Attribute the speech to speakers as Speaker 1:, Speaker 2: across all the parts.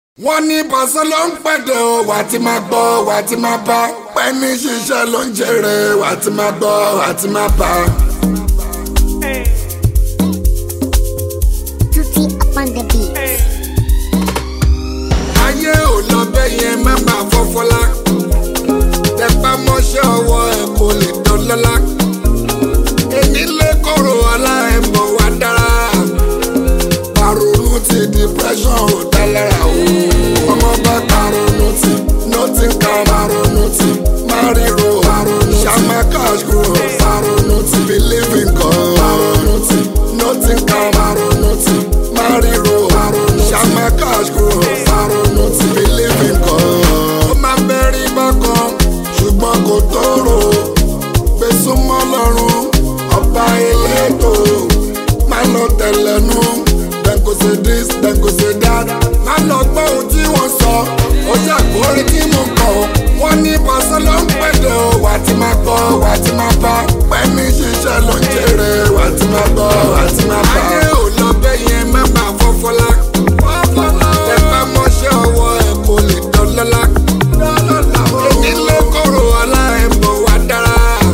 Speaker 1: wọ́n ní pàṣẹ ló ń pẹ̀dẹ̀ o wà á ti máa gbọ́ wà á ti máa bá pẹ́ẹ́nì ṣiṣẹ́ ló ń jèrè wà á ti máa gbọ́ wà á ti máa bá.
Speaker 2: Tutti upon the beat.
Speaker 1: ayé ò lọ bẹ́ẹ̀ yẹn má máa fọ́fọ́lá tẹpá mọ́ṣẹ́ ọwọ́ ẹ̀ kò lè dọ́lọ́lá èmi lè kóró ọlá ẹ̀ mọ̀ wá dára paronu ti depression ò dá lára o ọmọ bá paronu ti nothing can paronu ti mariro paronu shama cash grow paronu ti believe in God paronu ti nothing can paronu ti mariro paronu shama cash grow paronu ti believe in God. ó máa bẹ́rí bákan ṣùgbọ́n kò tóró gbèsùmọ́ lọ́rùn ọba elétò máa lọ tẹ̀lẹ́nu dem go say this dem go say that má lọ gbọ́ ohun tí wọ́n sọ ó ṣàkórí tí mo kọ̀ wọ́n ní pàṣẹ ló ń pẹ̀lẹ́ o wà á ti máa gbọ́ wà á ti máa bá pẹ́ẹ́mí ṣiṣẹ́ ló ń jèrè wà á ti máa gbọ́ wà á ti máa bá. ayé ò lọ bẹ́ẹ̀ yẹn má máa fọ́fọ́lá ẹ bá mọ́ṣẹ́ ọwọ́ ẹ̀ kò lè dọ́lọ́lá èmi ló kóró ọlá ẹ̀ mọ̀ wá dára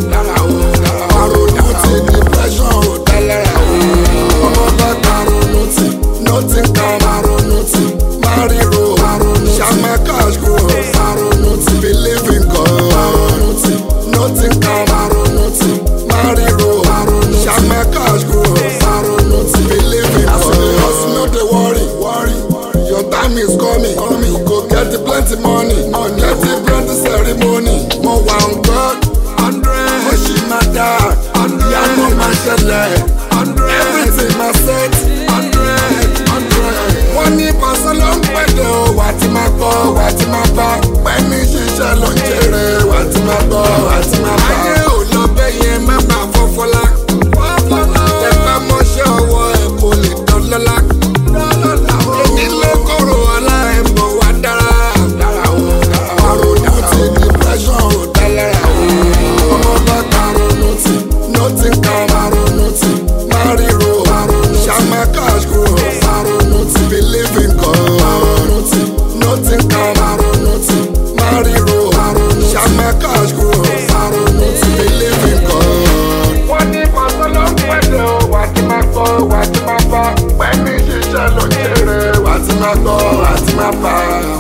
Speaker 1: àròyìn ti depression ò dá lára o ọmọ bá karonu ti nothing kan karonu ti mariro shama cash grow karonu ti believe in God karonu ti nothing kan karonu ti mariro shama cash grow karonu ti believe in God. hustle no dey worry worry your time is coming coming you go get plenty money money get plenty ceremony mo wà on God hundred mo ṣì máa dá ìyanu máa ṣẹlẹ̀ everything máa set hundred hundred. wọ́n ní pàṣẹ ló ń pẹ̀lẹ́ o wà á ti máa gbọ́ wà á ti máa bá pẹ́ẹ́nì ṣiṣẹ́ ló ń jèrè wà á ti máa gbọ́ wà á ti máa bá. ayé ò lọ bẹ́ẹ̀ yẹn má máa fọ́fọ́lá tẹ bá mọ́ṣẹ́ ọwọ́ ẹ̀ kò lè dọ́lọ́lá èmi ló kóró ọlá ẹ̀ mọ̀ wá dára àròyìn ti depression ò dá lára o ọmọ bá karonu ti nothing kan karonu ti mariro shama cash grow karonu ti believe in God karonu ti nothing kan karonu ti mariro shama cash grow karonu ti believe in God. wọ́n ní pàṣẹ ló ń pẹ̀lẹ́ o wà á ti máa gbọ́ wà á ti máa bá pẹ̀lú ṣiṣẹ́ ló ń jèrè wà á ti máa gbọ́ wà á ti máa bá.